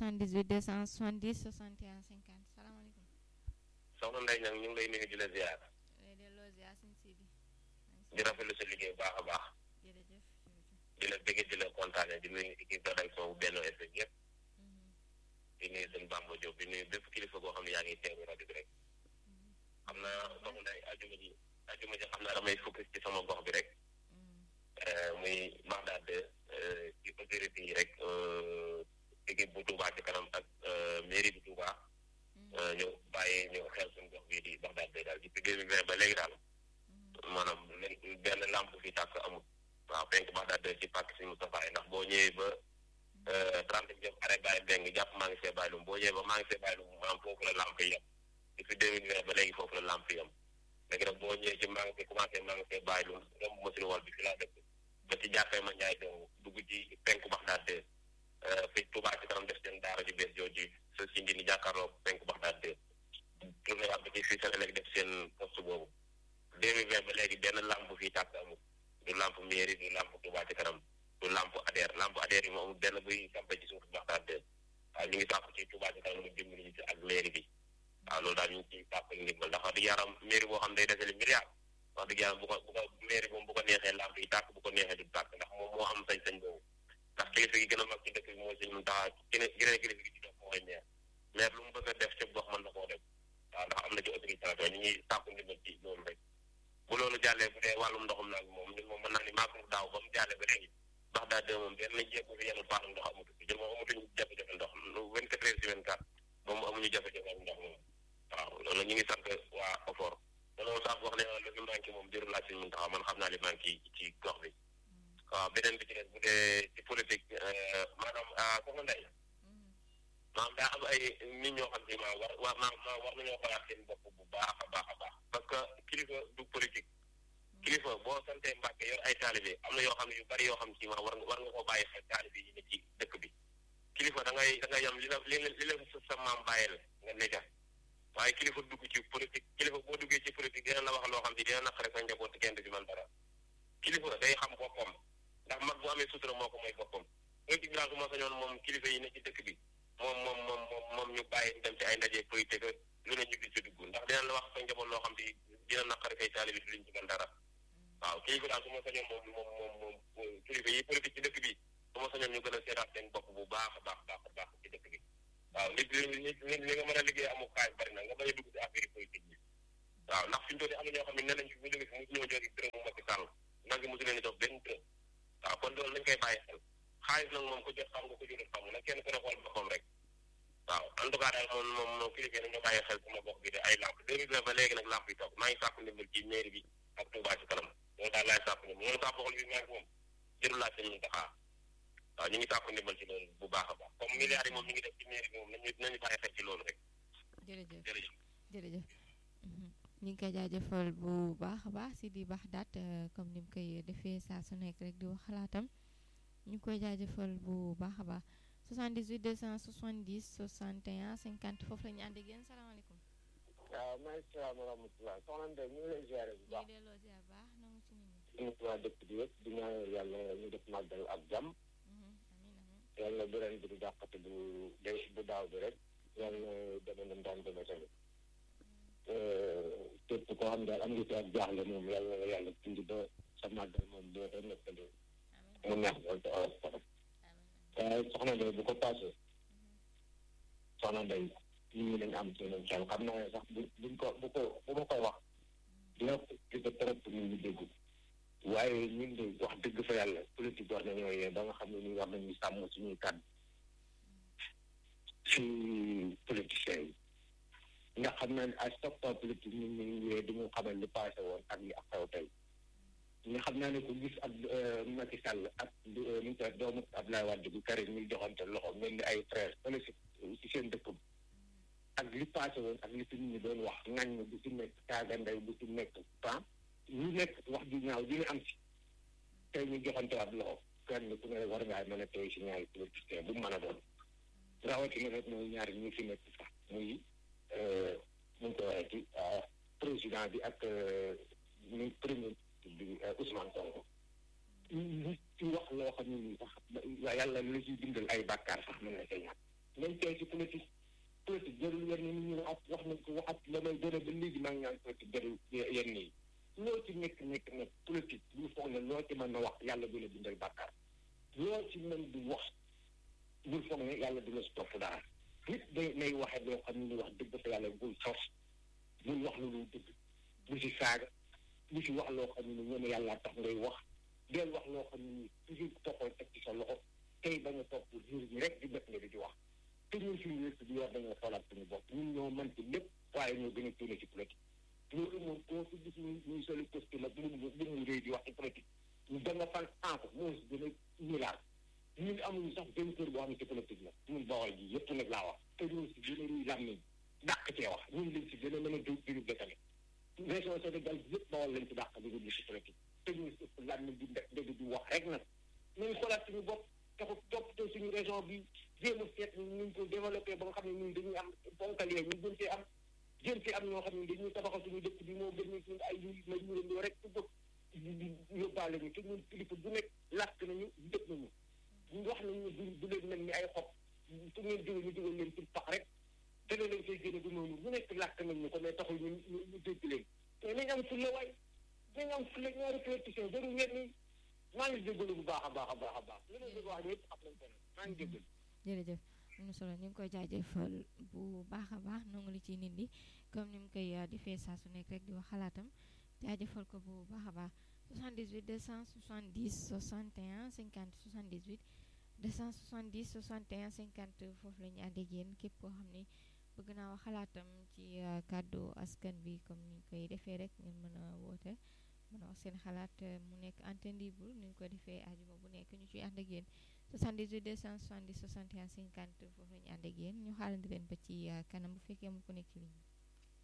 78 270 61 50 salaamaaleykum. soxna Ndeye Niang ñu ngi lay nuyu di la ziar lay delloo ziar sëñ Sidi. di rafetlu sa liggéey bu baax a baax jërëjëf jërëjëf. di la bëgg di la kontaane di nuyu équipe rédaction bu Benno FM yëpp di nuyu sëñ Bamba Diop di nuyu bépp kilifa goo xam ne yaa ngi teewu rajo bi rek xam naa soxna Ndeye ajuma ji ajuma ji xam naa damay focus ci sama gox bi rek muy Bagdad ci autorité yi rek équipe bu Touba ci kanam ak mairie bu Touba ñu bàyyi ñu xel suñu gox bii di Bagdad day daal depuis deux mille vingt ba léegi daal maanaam len benn lamp fi tàkk amul waaw penk Bagdad ci pàkk si Moustapha yi ndax boo ñëwee ba trente jëm arrêt bàyyi beng jàpp maa ngi see bàyyi lum boo ñëwee ba maa ngi see bàyyi lum maanaam foofu la lamp yi yem depuis deux mille vingt ba léegi foofu la lamp yi yem léegi nag boo ñëwee ci maa ngi see commencé maa ngi see bàyyi lum romb machine wal bi fi laa dëkk ba ci jàppee ma njaay dong dugg ci penku Bagdad fi Touba ci kanam def seen daara ju bees jooju sa si ndi ni jàkkaarloo penku Bagdad tourné waat ba ci fii Sénégal def seen poste boobu deux mille vingt ba léegi benn lamp fii tàkk amul du lamp mairie du lamp Touba ci kanam du lamp ADER lamp ADER yi moom amul benn buy sampe ci suuf Bagdad waaw ñu ngi sàkku ci Touba ci kanam mu dimbali ñu ci ak mairie bi waaw loolu daal ñu ngi ciy sàkku ndimbal ndax wax dëgg yaram mairie boo xam day deseli milliard wax dëgg yàlla bu ko bu ko mairie moom bu ko neexee lamp yi tàkk bu ko neexee du tàkk ndax moom moo am sañ-sañ boobu ndax kilifa gi gën a mag ci dëkk bi mooy sëñ Muntaxa gene geneen kilifa gi ci def mooy maire maire lu mu bëgg a def ca gox mën na koo def waaw ndax am na ci autorisation ñu ñuy sàkku ndimbal ci loolu rek bu loolu jàllee bu dee wàllum ndoxum nag moom ñun moom mën naa ni maagum daaw ba mu jàllee ba léegi ndax daa dee moom benn jéego fi yenn paanu ndox amatu fi jël moom amatuñu jafe-jafe ndox vingt quatre heures sur vingt quatre moom amuñu jafe-jafe ak ndox moom waaw loolu ñu ngi sant waa OFOR te loolu sax wax ne lu fi manqué moom jërul laaj sëñ Muntaxa man xam naa li manqué ci gox bi waaw beneen bi ci des bu dee ci politique maanaam soxna Ndeye maanaam daa am ay nit ñoo xam ne maa war war maa maa war nañoo xalaat seen bopp bu baax a baax a baax parce que kilifa du politique kilifa boo santee Mbàkke yor ay taalibe am na yoo xam ne yu bari yoo xam ci ma war nga war nga koo bàyyi xel taalibe yi ne ci dëkk bi kilifa da ngay da ngay yam li la li la li la sa maam bàyyi la nga nekka waaye kilifa dugg ci politique kilifa boo duggee ci politique dina la wax loo xam ne dina naqare sa njaboot kenn du ci man dara kilifa day xam boppam ndax mag bu amee sutura moo ko mooy boppam politique bi daal su ma sañoon moom kilifa yi ne ci dëkk bi moom moom moom moom moom ñu bàyyi dem ci ay ndaje politique lu ne ñu gis ci dugg ndax dina la wax sa njaboot loo xam ne dina naqari kay taalibi du liñ ci mën dara waaw kilifa daal su ma sañoon moom moom moom moom kilifa yi politique ci dëkk bi su ma sañoon ñu gën a seetaat seen bopp bu baax a baax baax baax ci dëkk bi waaw nit li li nga mën a liggéey amul xaaj bari na nga bañ a dugg ci affaire politique bi waaw ndax fi ñu doon am na ñoo xam ne nee nañ fi bu jóge fi mu ñoo jóge dërëmu Macky Sall nag mosu leen jox benn dërëm waaw kon loolu lañ koy bàyyi xel xaalis nag moom ko jot xam nga ko jotut xam nag kenn ku ne xool boppam rek waaw en tout cas daal moom moom moom kilifa nañu bàyyi xel sama gox bi de ay lamp deux mille vingt ba léegi nag lamp yi toog maa ngi sàkku ndimbal ci mairie bi ak Touba ci kanam loolu daal laay sàkku ndimbal moom sàkku xool bi maa ngi moom jërul laaj sëñ Muntaxa waaw ñu ngi sàkku ndimbal ci loolu bu baax a baax comme milliards yi moom ñu ngi def ci mairie bi moom nañu nañu bàyyi xel ci loolu rek jërëjëf jërëjëf jërëjëf ñu ngi koy jaajëfal bu baax a baax si di baax daat comme ni mu koy defee saa su nekk rek di wax xalaatam ñu ngi koy jaajëfal bu baax a baax 78 270 61 50 foofu la ñu ànd ak yéen salaamaaleykum. waaw maa ngi salaam wa rahmatulah soxna Ndeye ñu ngi lay ziare bu ñu baax ngi delloo ziar baax nangu ci nit ñi. ñu waa dëkk bi yëpp di ñaanal yàlla ñu def màggal ak jàmm amiin amiin. yàlla bu ren bi du dàqate bu de bu daaw bi rek yàlla deme nam daan deme tamit képp koo xam daal am nga ci ak jaaxle moom yàlla na yàlla tindi ba sa màggal moom doo ko nekkale mu neex loolu te oyof trop waaye soxna Ndeye bu ko passé soxna Ndeye nit ñi dañ am seen xel xam naa ne sax bu buñ ko bu ko bu ma koy wax dina ko gis trop pour nit ñi dégg waaye ñun de wax dëgg fa yàlla politique war nañoo yee ba nga xam ne nii war nañu sàmm suñuy kàddu si politiciens yi ndax xam naa ne à chaque fois politique ñun ñu ngi yee dañu xamal li passé woon ak li ak xew tey ñu xam naa ne ko gis ak Macky Sall ak nu mu koy doomu Abdoulaye Wade bu Karim ñuy joxante loxo mel ni ay frère fële si si seen dëkk ak li passé woon ak li fi nit ñi doon wax ngañ bu si nekk taaga ndey bu si nekk pan ñu nekk wax ju ñaaw ji ñu am si tey ñu joxante waat loxo kenn ku ne war ngaa mën a tey si ñaari politicien bu mu mën a doon rawatina rek mooy ñaari ñu fi nekk sax muy mu ngi ko waxee ci président bi ak ñu premier bi Ousmane Sonko ñu ci wax loo xam ne nii sax yàlla la ciy bindal ay bàkkaar sax mën na see ñàkk nañ tey si politique politique jarul yenn nit ñi wax wax nañ ko waxat la may gën a ba léegi maa ngi naan politique jarul yenn yi loo ci nekk nekk nekk politique bu foog ne loo ci mën na wax yàlla du la bindal bàkkaar loo ci mën di wax bul foog ne yàlla du la si topp dara nit day nay waxe loo xam ne wax dëgg fa yàlla bul sos bul wax lu dul dëgg bu si saaga bu si wax loo xam ne ñu ne yàlla tax ngay wax del wax loo xam ne nii toujours toppal teg ci sa loxo tey bañ a topp jur gi rek di def nga di di wax te ñun suñu wér di yor dañoo xoolaat suñu bopp ñun ñoo mën ci lépp waaye ñoo gën a tuune ci politique loolu moom koo fi gis ñu ñuy soli costume ak bu mu bu mu réy di wax ci politique ñu da nga fal enco moo si gën a ñilaal ñun amuñu sax benn kër boo xam ne ci politique la ñun bawal ji yëpp nag laa wax te ñun si gën a ruy làmmiñ dàq cee wax ñun lañ si gën a mën a dégg déglu tamit région Sénégal yëpp bawal lañ ci dàq di déglu si politique te ñun si ëpp làmmiñ di dégg di wax rek nag nañ xoolaat suñu bopp taxu toppatoo suñu région bi jéem a seet ñu ko développé ba nga xam ne ñun dañuy am ponkal yee ñu gën see am jën fi am ñoo xam ne dañuy tabaxal suñu dëkk bi moo gën ñu ay yu ma ñu leen rek su bëgg yóbbaale ñu te ñun kilifa bu nekk làkk nañu dëkk nañu ñu wax nañu du du leen mel ni ay xob su ngeen jóge ñu dugal leen ci pax rek te ne leen koy génne du noonu lu nekk làkk nañ ñu ko mais taxul ñu ñu dégg leen mais nañ am fulla waay nañ am fulla ñaari politiciens jarul ngeen ni maa ngi jégalu bu baax a baax a baax a baax li ma bëgg wax ñëpp xam nañ ko maa ngi jégalu jërëjëf am na solo ñu ngi koy jaajëfal bu baax a baax nangu li ciy nit ñi comme ni mu koy defee saa su nekk rek di wax xalaatam jaajëfal ko bu baax a baax 78 270 61 50 78 270 61 50 foofu la ñu ànd ak yéen képp koo xam ni bëgg naa wax xalaatam ci kàddu askan bi comme ni ñu koy defee rek ngeen mën a woote mën a wax seen xalaat mu nekk antenne libre ni ñu ko defee ajuma bu nekk ñu ciy ànd ak yéen 78 270 61 50 foofu la ñu ànd ak yéen ñu xaalandi leen ba ci kanam bu fekkee mu ko nekk ci ligne bi